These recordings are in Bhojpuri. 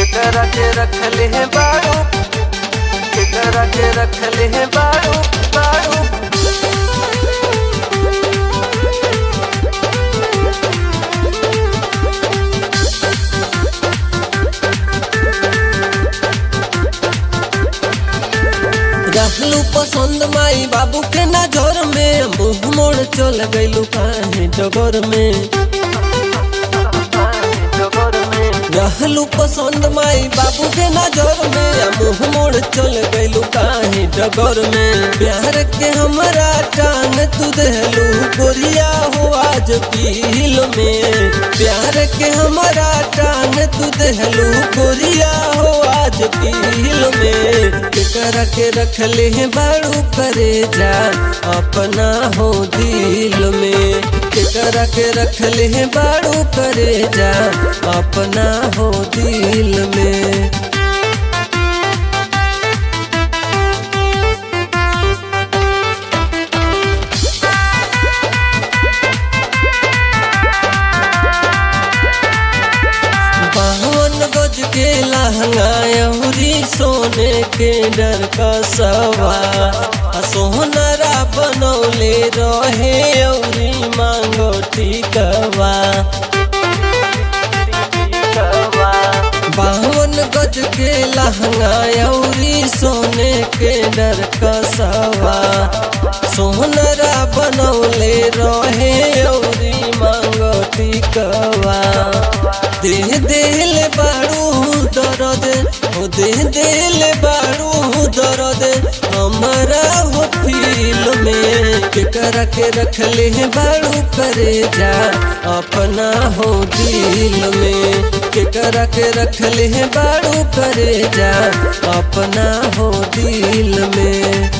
केकरा के रखले हैं बाड़ू केकरा के रखले हैं बाड़ू बाड़ू रहलू पसंद माई बाबू के नजर में मुंह मोड़ चल गईलू काहे डगर में डगर में रहलू पसंद माई बाबू के नजर में मुंह मोड़ चल गईलू काहे डगर में प्यार के हमरा टांग तू देलू गोरिया हो आज पील में प्यार के हमरा टांग तू देलू गोरिया हो आज पील में केकरा के रखले हैं बाड़ू करे जा अपना हो दिल में केकरा के रखले हैं बाड़ू करे जा अपना हो दिल में बावन गज के लहंगा अउरी सोने के डर का सवा आ सोहनरा बनौले रहे अउरी मांगो टिकवा बावन गज के लहंगा अउरी सोने के डर का सवा सोहनरा बनौले रहे अउरी मांगो टिकवा दे दिल बारू दर्द हो दे दिल बारू दर्द हमारा हो फील में केकरा के रखले हैं बारू करे जा अपना हो दिल में केकरा के रखले हैं बारू करे जा अपना हो दिल में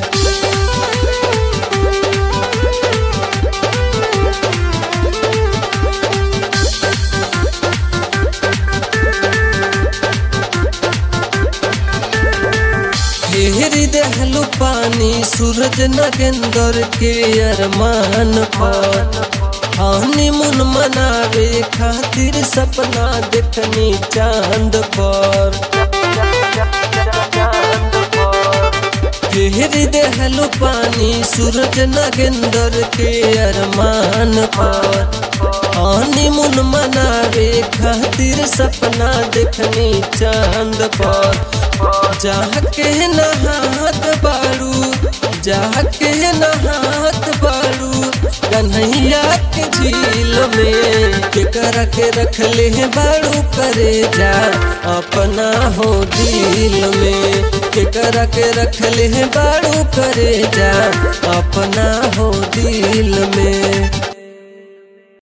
घेरी दहलू पानी सूरज नगेंदर के अरमान पर हानि मुन मनावे खातिर सपना देखनी चांद पर घेरी दहलू पानी सूरज नगेंदर के अरमान पर हानि मुन मनावे खातिर सपना देखनी चांद पर जाके नहात बारू जाके नहात बारू कन्हैया के झील में केकरा के रखले हैं बारू करे जा अपना हो दिल में केकरा के रखले हैं बारू करे जा अपना हो